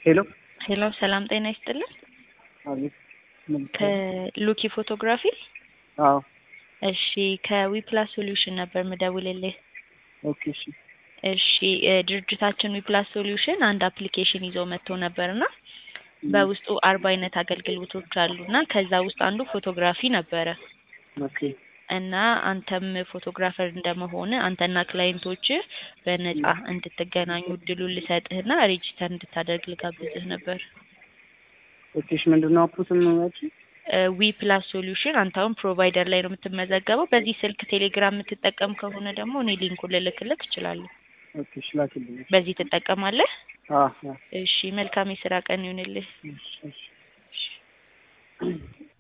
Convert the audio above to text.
ሄሎ ሄሎ ሰላም ጤና ይስጥልን። አቤት። ምን ይባላል? ከሉኪ ፎቶግራፊ አዎ እሺ፣ ከዊፕላስ ሶሉሽን ነበር ምደውልልህ። ኦኬ እሺ እሺ እ ድርጅታችን ዊፕላስ ሶሉሽን አንድ አፕሊኬሽን ይዞ መጥቶ ነበርና በውስጡ አርባ አይነት አገልግሎቶች አሉና ከዛ ውስጥ አንዱ ፎቶግራፊ ነበረ ኦኬ እና አንተም ፎቶግራፈር እንደመሆን አንተና ክላይንቶች በነጻ እንድትገናኙ እድሉን ልሰጥህና ሬጂስተር እንድታደርግ ልጋብዝህ ነበር። ኦኬ እሺ ምንድን ነው አፑ ስም ያልሽኝ? ዊ ፕላስ ሶሉሽን አንተ አሁን ፕሮቫይደር ላይ ነው የምትመዘገበው። በዚህ ስልክ ቴሌግራም የምትጠቀም ከሆነ ደግሞ እኔ ሊንኩን ልልክልህ እችላለሁ። ኦኬ እሺ ላኪልኝ። በዚህ ትጠቀማለህ? አዎ አዎ እሺ መልካም የስራ ቀን ይሁንልህ። እሺ እሺ